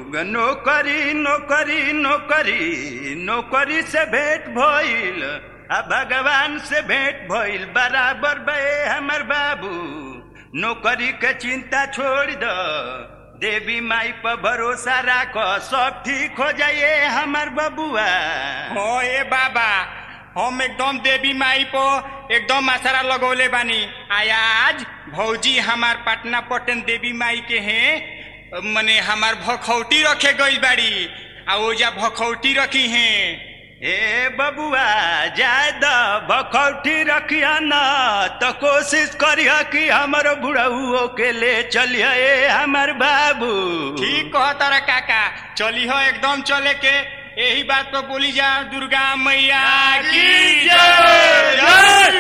नौकरी नौकरी नौकरी नौकरी से भेंट भइल आ भगवान से भेंट भइल बराबर बे हमर बाबू नौकरी के चिंता छोड़ द देवी माई पर भरोसा राख सब ठीक हो जाइए हमर बबुआ हो ए बाबा हम एकदम देवी माई पो एकदम आसरा लगौले बानी आया आज भौजी हमार पटना पटन देवी माई के हैं मने हमार भखौटी रखे गई बाड़ी आ ओजा भखौटी रखी हैं ए बबुआ जाय द भखौटी रखिया न तो कोशिश करिया कि हमर बुढ़ऊ के ले चलिए ए हमर बाबू ठीक कह तारा काका चली हो एकदम चले के यही बात पर बोली जा दुर्गा मैया की जय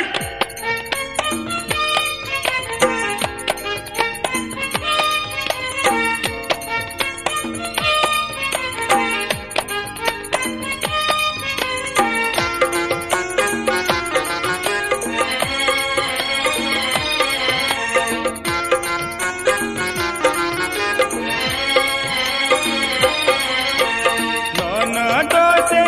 ननदो से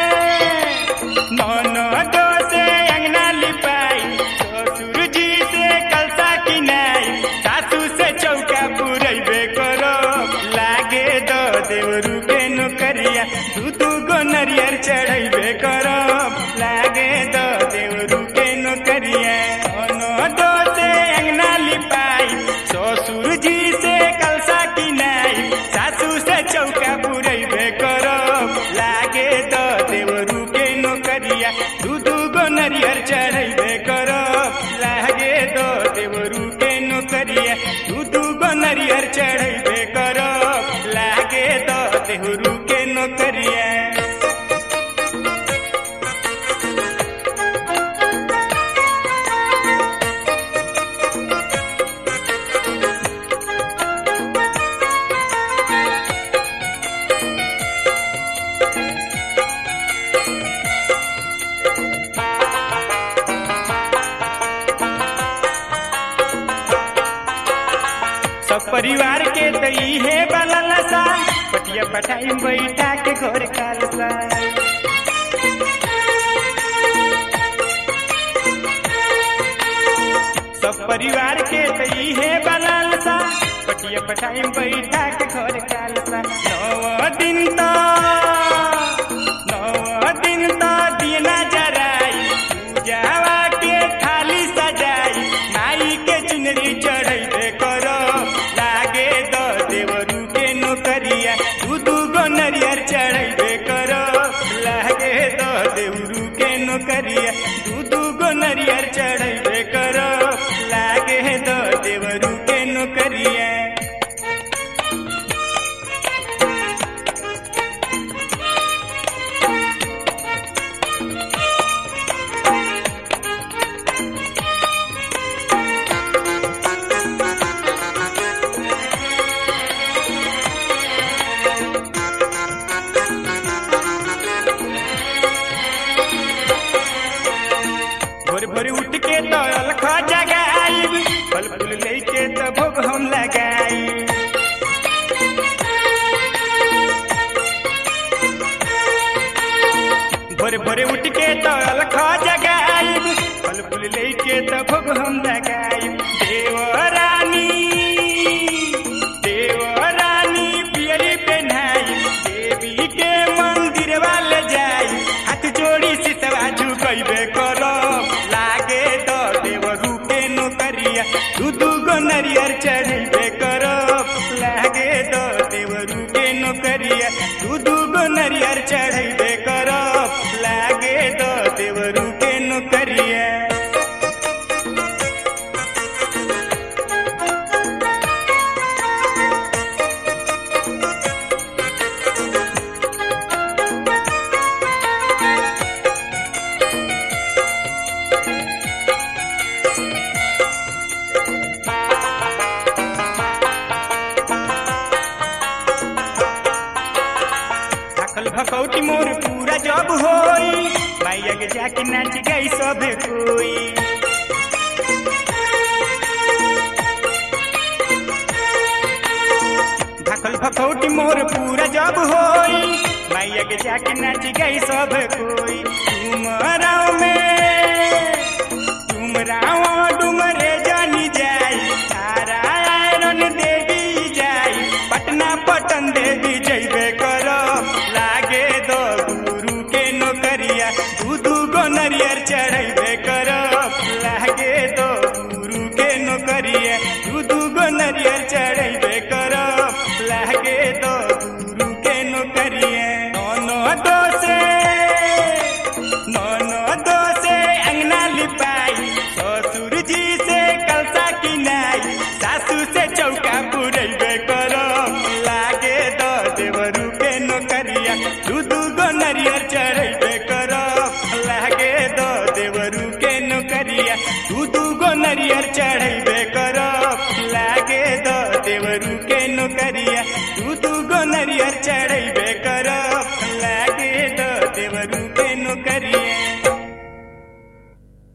ननदो से अंगना लिपाई ससुर जी से कलसा किनाई सासू से चौका पुरैबे करो लागे दो देवरू के नौकरिया दू दू गो नरियर चढ़ैबे करो लागे दो देवरू के नौकरिया ननदो से अंगना लिपाई ससुर जी से कलसा किनाई सासू से चौका पुरैबे करो लागे द देवरू के नौकरिया दू दू गो नरियर चढ़ैबे करो लागे द देवरू के नौकरिया दू दू गो नरियर चढ़ैबे करो लागे द देवरू के नौकरिया सब परिवार के तो इहे बललसा पटिया पटाई बैठा के घर खालसा सब परिवार के तो इहे बललसा पटिया पटाई बैठा के घर खालसा नौ दिन तो नौ दिन तो दिना जराई पूजावा के थाली सजाई माई के चुनरी चढ़ैबे करो लागे द देवरू के नौकरिया दू दू गो नरियर चढ़ैबे करो लागे द देवरू के नौकरिया दू दू गो नरियर चढ़ैबे करो लागे द देवरू के नौकरिया भोर भोर उठ के तो अलख जगाई फल फूल लेके तो भोग हम लगाई भोर भोर उठ के तो अलख जगाई फल फूल लेके तो भोग हम लगाई देवरानी देवरानी पियरी पहनाई देवी के मंदिर वाले जाई हाथ जोड़ी सिसवा झुकैबे करो लागे द देवरू के नौकरिया दू दू गो नरियर चढ़ैबे करो लागे द देवरू के नौकरिया दू दू गो नरियर चढ़ैबे करो लागे द देवरू के नौकरिया थाकल भकौटी मोर पूरा जब होई माइया के जाके नाच गई सब कोई थाकल पान भखौटी मोर पूरा जब होई मैया के जाके नाच गई सब कोई डुमराव में डुमराव डुमरे जानी जाई तारा आयरन देवी जाई पटना पटन देवी जैबे करो लागे दो गुरु के नौकरिया दू दू गो नरियर चढ़ैबे करो लागे दो गुरु के नौकरिया दू दू गो नरियर चढ़ैबे करो लागे दो गुरु के नौकरिया दोनों दो से नौनो दो से अंगना लिपाई ससुर जी से कलसा किनाई सासू से चौका पुरैबे करो लागे दो देवरू के नौकरिया दू दू गो नरियर चढ़ैबे करो लागे दो देवरू के नौकरिया दू दू गो नरियर चढ़ैबे करो लागे दो देवरू के नौकरिया दू दू गो नरियर चढ़ैबे करो लागे दो देवरू के नौकरिया